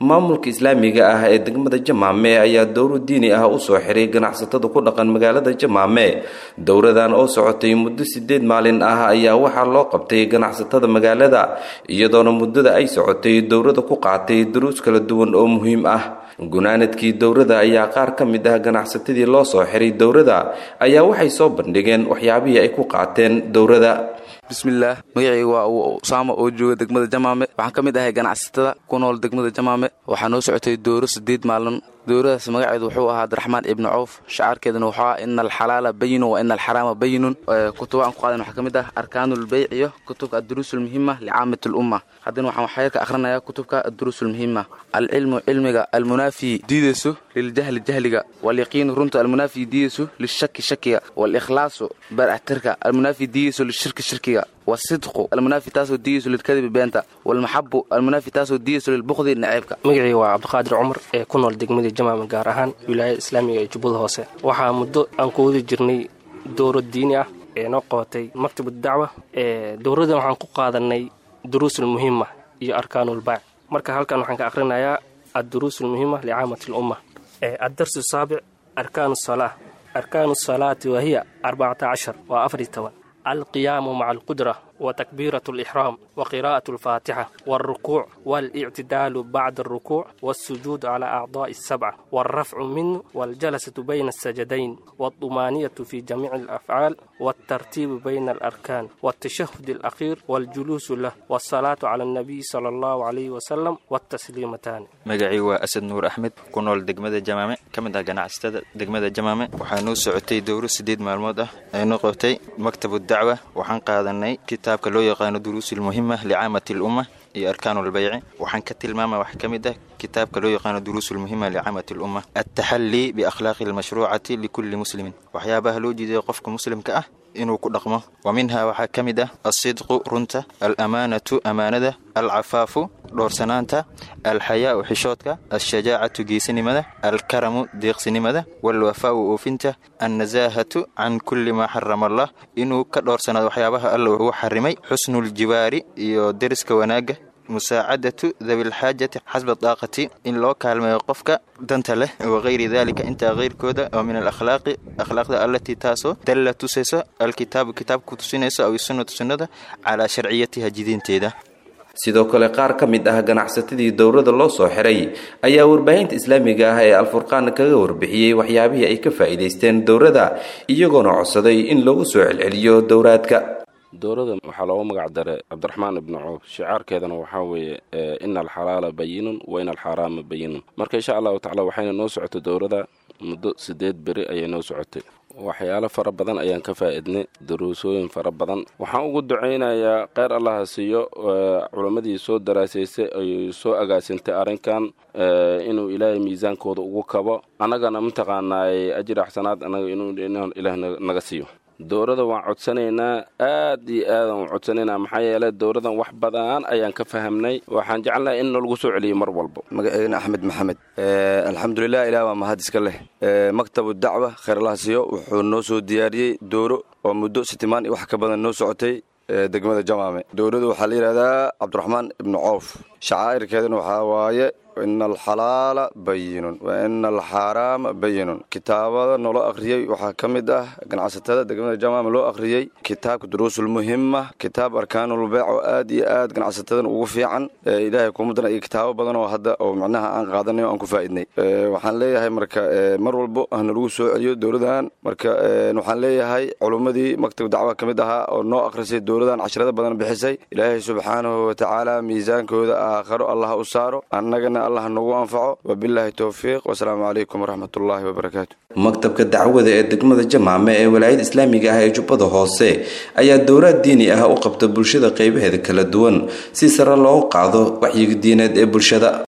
maamulka islaamiga ah ee degmada jamaame ayaa dowro diini ah usoo xiray ganacsatada ku dhaqan magaalada jamaame dowradan oo socotay muddo sideed maalin ah ayaa waxaa loo qabtay ganacsatada magaalada iyadoona muddada ay socotay dowrada ku qaatay duruus kala duwan oo muhiim ah gunaanadkii dowrada ayaa qaar ka mid ah ganacsatadii loo soo xiray dowrada ayaa waxay soo bandhigeen waxyaabihii ay ku qaateen dowrada bismillaah magacayga waa usaama oo jooga degmada jamaame waxaan ka mid ahay ganacsatada ku nool degmada jamaame waxaa noo socotay dowro sideed maalin dowradaas magaceedu wuxuu ahaa abdiraxmaan ibni cawf shacaarkeedana wuxuu ahaa ina alxalaala bayinun wa ina alxaraama bayinun kutuba aan ku qaadan waxaa ka mid ah arkaanulbeyc iyo kutubka adduruusulmuhima licaamat lumma haddana waxaan waxyarka akhrinayaa kutubka adduruusulmuhima alcilmu cilmiga almunaafi diidayso liljahli jahliga walyaqiinu runta almunaafi diidayso lishaki shakiga walikhlaasu baraxtirka almunaafi diidayso lishirki shirkiga wasidqu almunaafi taasoo diidayso lilkadibi beenta walmaxabu almunaafi taasoo diidayso lilbuqdi naceybka magacii waa cabdiqaadir cumar ee ku nool degmada jamaama gaar ahaan wilaayada islaamiga ee jubbada hoose waxaa muddo aan ku wadi jirnay dowro diini ah ee noo qabatay maktabad dacwa ee dowradan waxaan ku qaadanay duruusulmuhima iyo arkaanulbaac marka halkan waxaan ka akhrinayaa adduruusulmuhima licaamati lumma addarsu saabic arkaanu salaa arkaanu salaati wahiya arbacata cashar waa afar iyo toban alqiyaamu maca alqudra وتكبيرة الإحرام وقراءة الفاتحة والركوع والاعتدال بعد الركوع والسجود على أعضاء السبعة والرفع منه والجلسة بين السجدين والطمانية في جميع الأفعال والترتيب بين الأركان والتشهد الأخير والجلوس له والصلاة على النبي صلى الله عليه وسلم والتسليمتان magacii waa asad nuur axmed ku nool degmada jamaame ka mid ah ganacsatada degmada jamaame waxaa noo socotay dowro sideed maalmood ah ee noo qabtay maktabu dacwa waxaan qaadanay kitaabka loo yaqaano duruusulmuhima licaamati lumma iyo arkaanulbayci waxaan ka tilmaama wax ka mid ah kitaabka loo yaqaano duruusulmuhima licaamati lumma altaxallii biakhlaaqi almashruucati likulli muslimin waxyaabaha loo jeedaya qofka muslimka ah inuu ku dhaqmo wa minhaa waxaa ka mid ah alsidqu runta alamaanatu amaanada alcafaafu dhoorsanaanta alxayaau xishoodka alshajaacatu geesinimada alkaramu deeqsinimada walwafaau oofinta annasaahatu can kulli maa xarama allah inuu ka dhoorsanaado waxyaabaha alla uu xarimay xusnuljiwaari iyo deriska wanaagga musaacadatu dabilxaajati xasba daaqati in loo kaalmeeyo qofka danta leh wakayri daalika intaa keyrkooda oo min alakhlaaqi akhlaaqda allatii taasoo dalla tusayso alkitaabu kitaabku tusinayso aw sunnatu sunnada calaa sharciyatiha jidinteeda sidoo kale qaar ka mid ah ganacsatadii dowrada loo soo xiray ayaa warbaahinta islaamiga ah ee alfurqaan kaga warbixiyey waxyaabihii ay ka faa'iidaysteen dowrada iyagoona codsaday in lagu soo celceliyo dowraadka dowrada waxaa loogu magac daray cabdiraxmaan ibnu coof shicaarkeedana waxaa weeye ina alxalaala bayinun wa ina alxaaraama bayinun marka insha allahu tacala waxayna noo socotay dowrada muddo sideed beri ayay noo socotay waxyaalo fara badan ayaan ka faa'iidnay daruusooyin fara badan waxaan ugu ducaynayaa kheyr allaha siiyo culammadii soo daraasaysay ay soo agaasintay arrinkan inuu ilaahay miisaankooda ugu kabo annagana mataqaanaay ajir axsanaad annaga inuu ilaah naga siiyo dowrada waan codsanaynaa aad iyo aadan waan codsanaynaa maxaa yeelay dowradan wax badan ayaan ka fahamnay waxaan jecelnahay in nalagu soo celiyo mar walba magaceena axmed maxamed alxamdulilah ilaah waa mahad iska leh maktabu dacwa kheyr allah siiyo wuxuu noo soo diyaariyey dowro oo muddo sitimaan iyo wax ka badan noo socotay degmada jamaame dowradu waxaa la yidhahdaa cabdiraxmaan ibnu coof shacaa'irkeedana waxaa waaye ina alxalaala bayinun wa ina alxaaraama bayinun kitaabada nolo akhriyey waxaa ka mid ah ganacsatada degmada jamaama loo akhriyey kitaabka duruusulmuhima kitaab arkaanulbeec oo aad iyo aad ganacsatadan ugu fiican ilaahay kumadana iyo kitaabo badan oo hadda oo macnaha aan qaadanay o aan ku faa'idnay waxaan leeyahay marka mar walbo hana lagu soo celiyo dowladan marka waxaan leeyahay culummadii maktab dacwa ka mid ahaa oo noo akhrisay dowladan casharada badan bixisay ilaahay subxaanahu watacaala miisaankooda aakharo allah u saaro annagana allah nagu anfaco wabilaahi towfiiq wasalaamu calaykum waraxmat ullaahi wabarakaatu maktabka dacwada ee degmada jamaame ee walaayada islaamiga ah ee jubbada hoose ayaa dowraad diini ah u qabta bulshada qaybaheeda kala duwan si sare loogu qaado waxyiga diineed ee bulshada